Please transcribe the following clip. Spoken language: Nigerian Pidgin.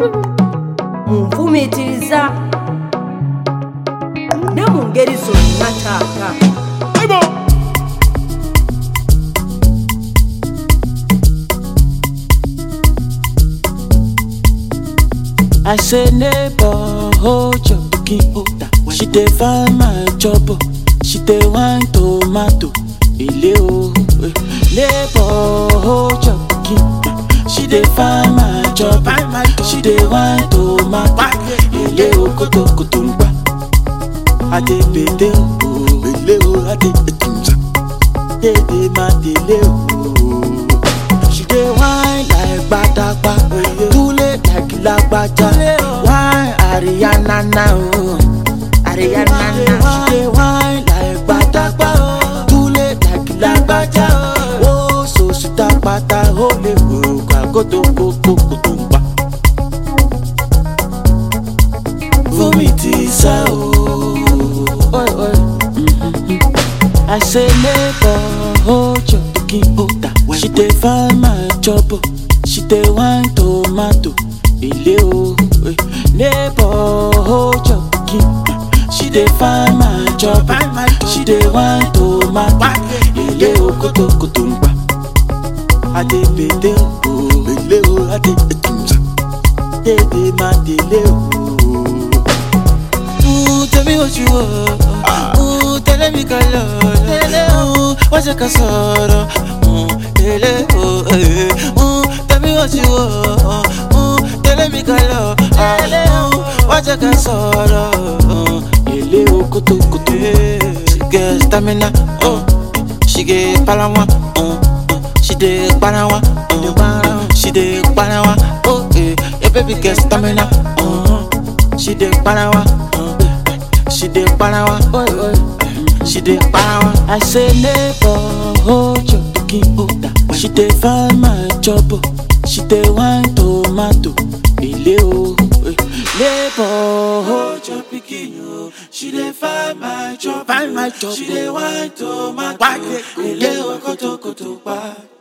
munfumiitiriza ne mu ngeri zonna taata I say neighbor, hold your pikin order. She dey find my job, oh. she dey wine tomato. Ile o, eh. neighbor, hold your pikin. She dey find my job, oh. she dey wine tomato. Ile o, koto koto ngba. Ade bede o, bele o, ade etunza. Dede ma dele o. She dey whine like gbadagba, tule like lagbaja. Whine Ariana na o, Ariana na. She dey whine like gbadagba, tule like lagbaja. O so sita pata o le wo kagoto koko koto ngba. Fumi ti sá o. Oi, oi. I say neighbor, hold your pikin order. She dey find my job, oh. she dey wine tomato. Ile o, eh. neighbor, hold your pikin. She dey find my job, oh. she dey wine tomato. Ile o, koto koto ngba. Ade bede o, bele o, ade etunza. Dede ma dele o. Ooh, tell me what you want. Ooh, tell me color. Ooh, what's your casoro? Ooh, tell oh, eh. Ooh, tell me what you want. Ooh, tell me color. Ooh, what's your casoro? Ooh, ele o kutu kutu. She get stamina. Oh, she get palawa. Oh, oh, she dey palawa. Oh, she dey palawa. Oh, eh, your baby get stamina. Oh, she dey palawa. Oh, she dey palawa. Oh, oh, she dey palawa. I say neighbor, hold your pikin order. She dey find my job. oh. She dey wine tomato. Ile o, eh. neighbor, hold your pikin o. She dey find my job. Find my job. She dey wine tomato. Ile o, koto koto pa.